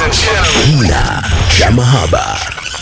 Kina cha mahaba.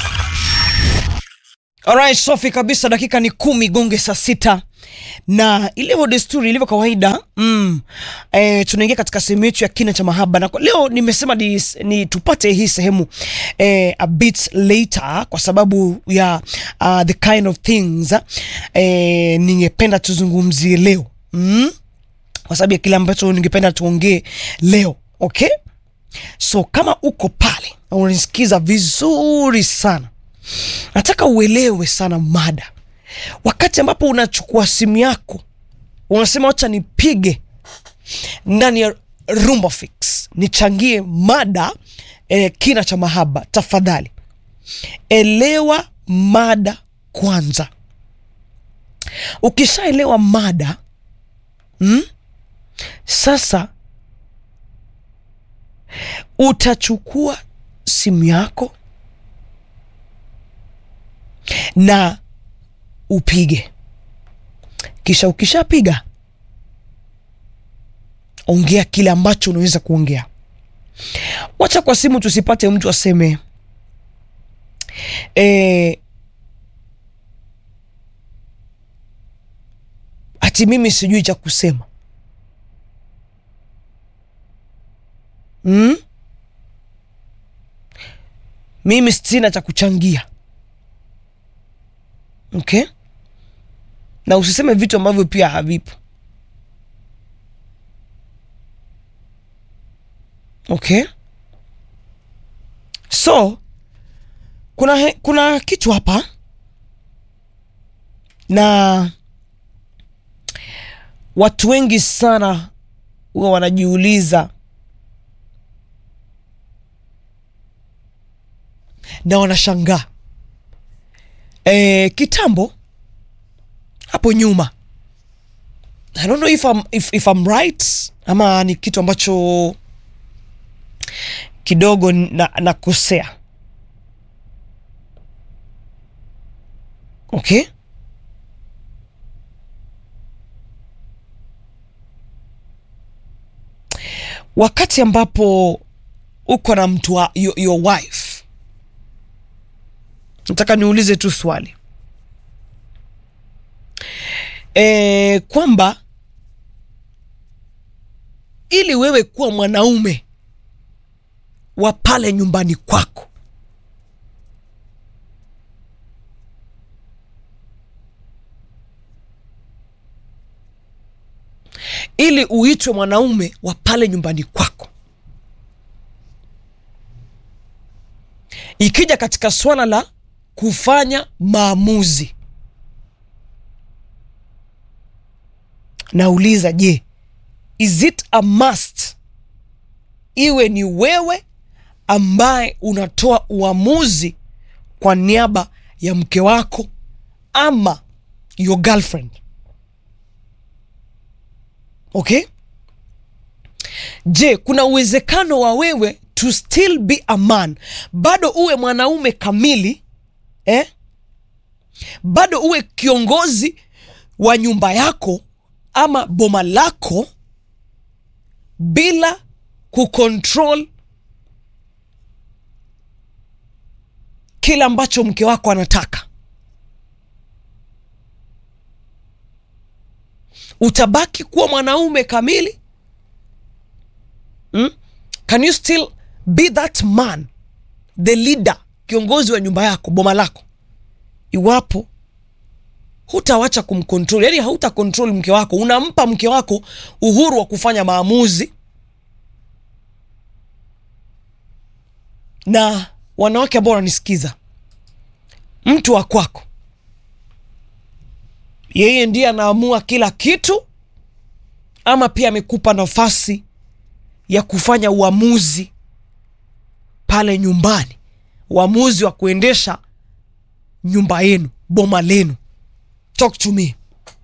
Alright, safi kabisa. Dakika ni kumi gonge saa sita na ilivyo desturi, ilivyo kawaida mm, e, tunaingia katika sehemu yetu ya kina cha mahaba, na kwa leo nimesema ni, ni tupate hii sehemu e, a bit later kwa sababu ya uh, the kind of things e, ningependa tuzungumzie leo mm, kwa sababu ya kile ambacho ningependa tuongee leo okay? So kama uko pale na unanisikiza vizuri sana nataka uelewe sana mada. Wakati ambapo unachukua simu yako unasema wacha nipige ndani ya Rumba Fix nichangie mada eh, kina cha mahaba, tafadhali elewa mada kwanza. Ukishaelewa mada mm, sasa utachukua simu yako na upige, kisha ukishapiga, ongea kile ambacho unaweza kuongea. Wacha kwa simu tusipate mtu aseme e, ati mimi sijui cha kusema mm? Mimi sina cha kuchangia Okay, na usiseme vitu ambavyo pia havipo. Okay, so kuna, he, kuna kitu hapa na watu wengi sana huwa wanajiuliza na wanashangaa E, kitambo hapo nyuma I don't know if I'm, if, if I'm right ama ni kitu ambacho kidogo nakosea na okay. Wakati ambapo uko na mtu wa your, your wife nataka niulize tu swali e, kwamba ili wewe kuwa mwanaume wa pale nyumbani kwako, ili uitwe mwanaume wa pale nyumbani kwako, ikija katika swala la kufanya maamuzi, nauliza, je, is it a must iwe ni wewe ambaye unatoa uamuzi kwa niaba ya mke wako ama your girlfriend? Okay, je, kuna uwezekano wa wewe to still be a man, bado uwe mwanaume kamili Eh? Bado uwe kiongozi wa nyumba yako ama boma lako bila kucontrol kile ambacho mke wako anataka. Utabaki kuwa mwanaume kamili? Hmm? Can you still be that man, the leader kiongozi wa nyumba yako boma lako, iwapo hutawacha kumcontrol, yani hauta control mke wako, unampa mke wako uhuru wa kufanya maamuzi. Na wanawake ambao wananisikiza, mtu wa kwako yeye ndiye anaamua kila kitu, ama pia amekupa nafasi ya kufanya uamuzi pale nyumbani uamuzi wa kuendesha nyumba yenu boma lenu. Talk to me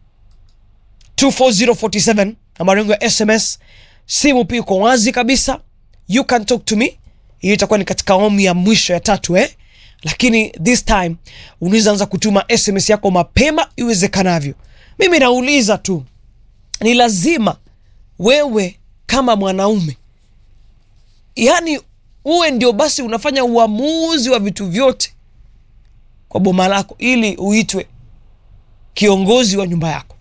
24047 namba yangu ya SMS, simu pia iko wazi kabisa, you can talk to me. Hiyo itakuwa ni katika awamu ya mwisho ya tatu eh? Lakini this time unaweza anza kutuma SMS yako mapema iwezekanavyo. Mimi nauliza tu, ni lazima wewe kama mwanaume yani uwe ndio basi unafanya uamuzi wa vitu vyote kwa boma lako ili uitwe kiongozi wa nyumba yako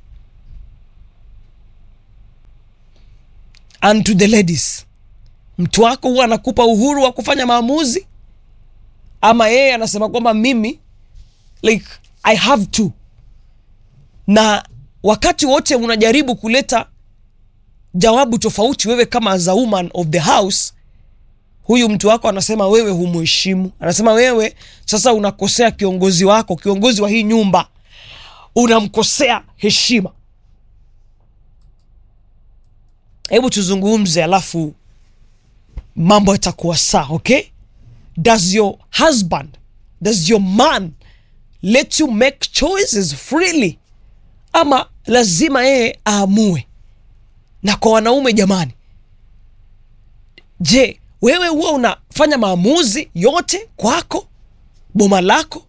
and to the ladies mtu wako huwa anakupa uhuru wa kufanya maamuzi ama yeye anasema kwamba mimi like i have to na wakati wote unajaribu kuleta jawabu tofauti wewe kama as a woman of the house huyu mtu wako anasema wewe humuheshimu anasema wewe sasa unakosea kiongozi wako kiongozi wa hii nyumba unamkosea heshima hebu tuzungumze alafu mambo yatakuwa saa okay does your husband does your man let you make choices freely ama lazima yeye aamue na kwa wanaume jamani je wewe huwa unafanya maamuzi yote kwako boma lako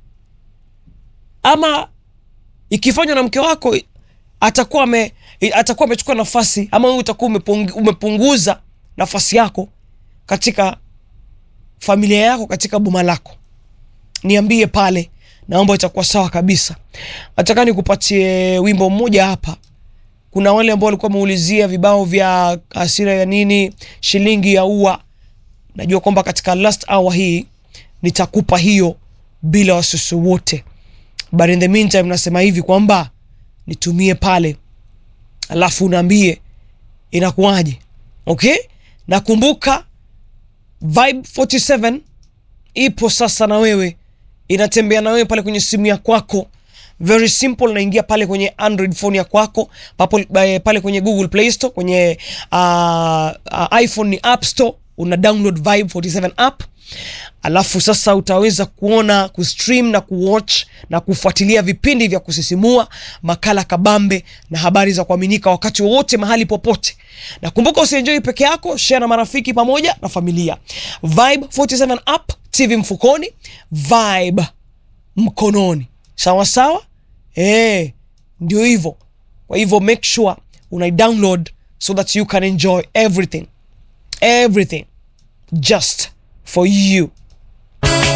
ama ikifanywa na mke wako atakuwa ame, atakuwa amechukua nafasi ama wewe utakuwa umepung, umepunguza nafasi yako katika familia yako katika boma lako niambie pale naomba itakuwa sawa kabisa nataka nikupatie wimbo mmoja hapa kuna wale ambao walikuwa wameulizia vibao vya hasira ya nini shilingi ya ua najua kwamba katika last hour hii nitakupa hiyo bila wasiwasi wote but in the meantime nasema hivi kwamba nitumie pale alafu unaambie inakuwaje okay nakumbuka vibe 47 ipo sasa na wewe inatembea na wewe pale kwenye simu ya kwako very simple naingia pale kwenye android phone ya kwako papo, eh, pale kwenye google play store kwenye uh, uh, iphone ni app store una download vibe 47 app alafu sasa utaweza kuona kustream na kuwatch na kufuatilia vipindi vya kusisimua makala kabambe na habari za kuaminika wakati wowote mahali popote na kumbuka usienjoi peke yako share na marafiki pamoja na familia vibe 47 app tv mfukoni vibe mkononi sawa sawa eh ndio hivyo kwa hivyo make sure unai download so that you can enjoy everything everything just for you